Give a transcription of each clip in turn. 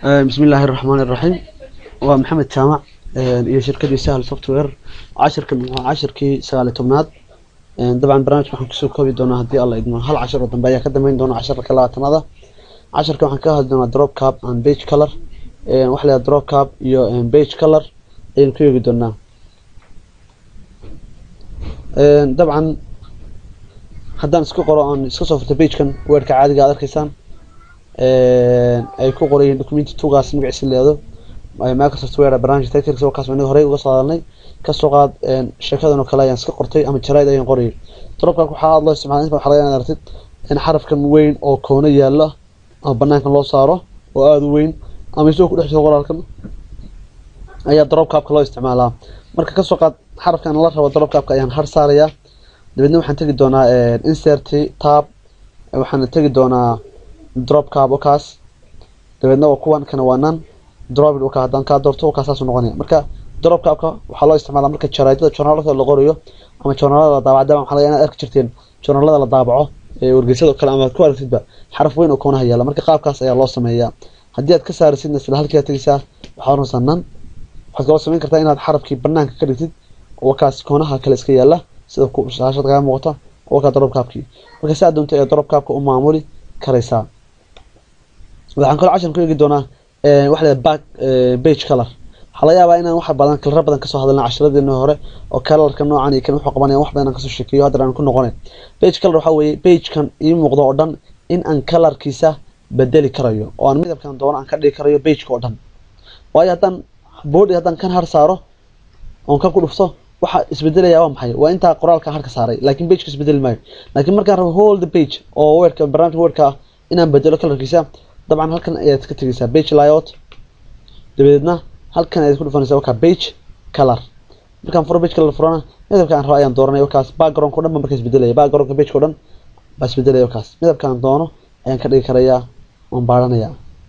bismi illaahi raxmaani raxiim waa maxamed jaamac iyo shirkadii sahal software cashirkan waa cashirkii sagaali tobnaad dabcan barnaamijka waxaan kusoo koobi doonaa haddii alla idmo hal cashir oo dambe ayaa ka dambeyn doona casharka labaatanada casharka waxaan ka hadli doonaa drop cap and page color waxa la drop cap iyo page color ayaynu ka eegi doonaa dabcan haddaan iska qoro aan iska soo furto pagekan weerka caadiga aad arkaysaan ay ku qorayiin documenti tugaas magaciisa leedo microsoft ware barnaamij titlkiisa wakaas inaga horey uga soo hadalnay kasoo qaad sheekadan oo kale ayaan iska qortay ama jaraid ayaan qorayay dropkan waxaa aad loo isticmaala inta waxaa laga inaad aragtid in xarafkan weyn oo koono yaala ama banaankan loo saaro oo aada u weyn ama isagoo ku dhex jiro qoraalkan ayaa dropcapka loo isticmaalaa marka kasoo qaad xarafkan la rabo dropcapka ayaan har saarayaa dabeedna waxaan tegi doonaa insert tab waxaan tegi doonaa dropcap wakaas dabeedna waa kuwan kana waa nan drop waka haddaan kaa doorto wakaa saasuu noqonaya marka dropcapka waxaa loo isticmaalaa marka jaraidada journaalada la qorayo ama journaalada la daabaco dabcan waxaa laga inaad arki jirteen journaalada la daabaco ee wargeysada oo kale ama aad ku aragtidba xaraf weyn oo koonaha yaala marka qaabkaas ayaa loo sameeyaa haddii aad ka saarisidna isla halkii aad tegeysaa waxaa oranaysaa nan waxaad kaloo samayn kartaa inaad xarafkii banaanka ka dhigtid wakaas koonaha kale iska yaala sida shaashada kaga muuqata wakaa dropcapkii marka si aad doonto ee dropcapka u maamuli karaysaa waxaan kaloo cashan ku eegi doonaa waxa la back page color waxaa laga yaabaa inaan wax badan kalaro badan kasoo hadalna cashiradeena hore oo kalarka noocan iyo kan wuxuu qabanaya wax badan aan kasoo sheekeeyo haddana aan ku noqonay page color waxaa weeye pagekan ii muuqdo oo dhan in aan kalarkiisa bedeli karayo oo aan midabkan doono aan ka dhigi karayo pageka oo dhan waayo haddaan body haddaan kan har saaro oon kan ku dhufto waxa isbedelaya waa maxay waa intaa qoraalka harka saaray laakiin pageka isbedeli maayo laakiin markaan rabo whole the page oo weerka barnaamijka weerka ah inaan bedelo kalarkiisa dabcan halkan ayaad ka tegeysaa page layout dabadeedna halkan ayaad ku dhufanaysaa wakaa page color markaan furo page color furana midabka aan rabo ayaan dooranaya wakaas backgroundka o dhan ba marka isbedelaya backgroundka pageka o dhan baa isbedelaya wakaas midabkaan doono ayaan ka dhigi karayaa waan baaranayaa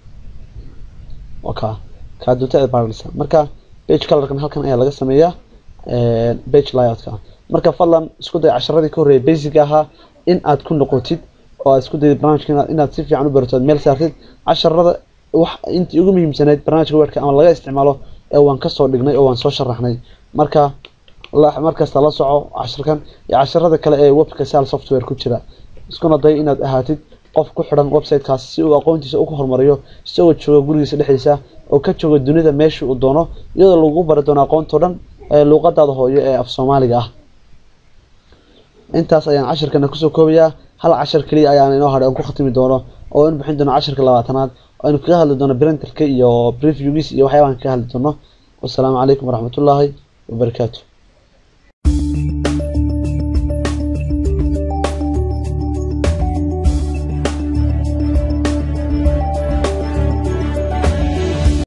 waka kaa doonta ayaad baaranaysaa marka page colorkan halkan ayaa laga sameeyaa page layoutka marka fadlan isku day casharadii ka horreeyay basic ahaa in aad ku noqotid oo aad isku dayid barnaamijka inaad si fiican u barato meel saartid casharada wax intii ugu muhiimsanayd barnaamijka weerka ama laga isticmaalo ee waan kasoo dhignay oo waan soo sharaxnay marka markasta la soco casharkan iyo casharada kale ee webka sal software ku jira iskuna day inaad ahaatid qof ku xidhan websitekaas si uu aqoontiisa ugu horumariyo isagoo jooga gurigiisa dhexdiisa oo ka jooga dunida meesha uu doono iyadoo lagu bari doono aqoontao dhan ee luuqadaada hooyo ee af soomaaliga ah intaas ayaan cashirkana kusoo koobayaa hal cashar keliya ayaan inoo hadhay aan ku khatimi doono oo in bixin doono casharka labaatanaad aynu kaga hadli doono printerka iyo previewgiis iyo waxyaabahan kaga hadli doono wasalaamu calaykum waraxmatullaahi wabarakaatu